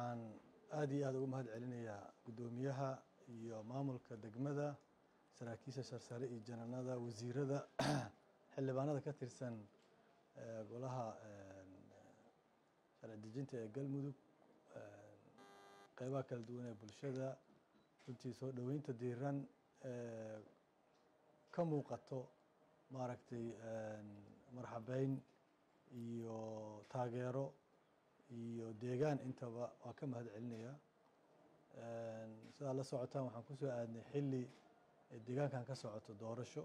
waxaan aada iyo aada uga mahad celinayaa guddoomiyaha iyo maamulka degmada saraakiisha sarsare iyo jananada wasiirada xildhibaanada ka tirsan golaha sharci dejinta ee galmudug qeybaha kala duwan ee bulshada runtii soo dhoweynta diiran ee ka muuqato maaragtay marxabeyn iyo taageero iyo deegaan intaba waa ka mahad celinayaa sidaad la socotaan waxaan kusoo aadnay xilli deegaankan ka socoto doorasho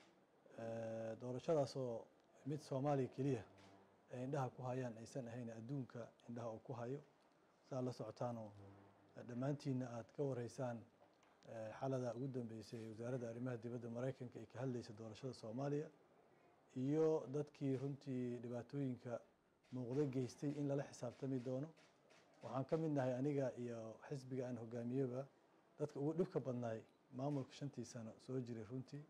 doorashadaasoo mid soomaaliya keliya ay indhaha ku hayaan aysan ahayn adduunka indhaha uu ku hayo sidaad la socotaanoo dhammaantiina aada ka wareysaan xalada ugu dambeysay wasaaradda arrimaha dibadda maraykanka ay ka hadleysa doorashada soomaaliya iyo dadkii runtii dhibaatooyinka muuqdo geystay in lala xisaabtami doono waxaan ka mid nahay aniga iyo xisbiga aan hogaamiyeba dadka ugu dhibka badnaay maamulka shantii sano soo jiray runtii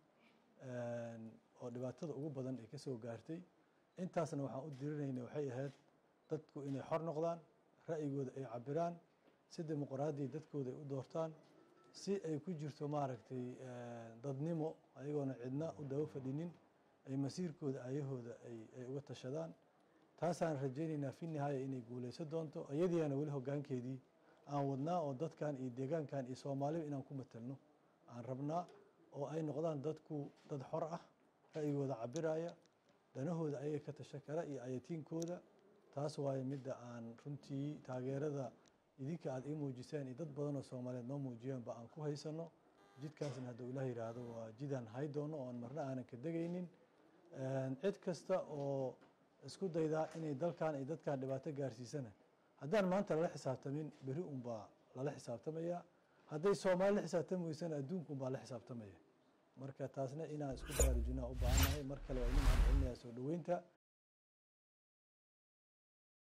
oo dhibaatada ugu badan ay ka soo gaartay intaasna waxaan u dirinayna waxay ahayd dadku inay xor noqdaan ra'yigooda ay cabiraan si dimuqraadiya dadkooda ay u doortaan si ay ku jirto maaragtay dadnimo ayagoona cidna u daba fadhinin ay masiirkooda ayahooda ay uga tashadaan taasaan rajaynaynaa fi nihaaya inay guuleysan doonto iyadiina weli hogaankeedii aan wadnaa oo dadkan iyo deegaankan iyo soomaaliba inaan ku matelno aan rabnaa oo ay noqdaan dadku dad xor ah ra'yigooda cabiraya danahooda ayaga ka tasha kara iyo ayatiinkooda taas waayo midda aan runtii taageerada idinka aada ii muujiseen iyo dad badan oo soomaaliyeed noo muujiyeenba aan ku haysano jidkaasna hadduu ilaah yidhaahdo waa jidaan hay doono oon marna aanan ka degaynin cid kasta oo isku daydaa inay dalkan iyo dadkan dhibaato gaarsiisana haddaan maanta lala xisaabtamin beri unbaa lala xisaabtamaya hadday soomaali la xisaabtami weysana adduunka unbaa la xisaabtamaya marka taasna inaan isku baraarujinaa u baahannahay mar kale waa idin mahad celinayaa soo dhoweynta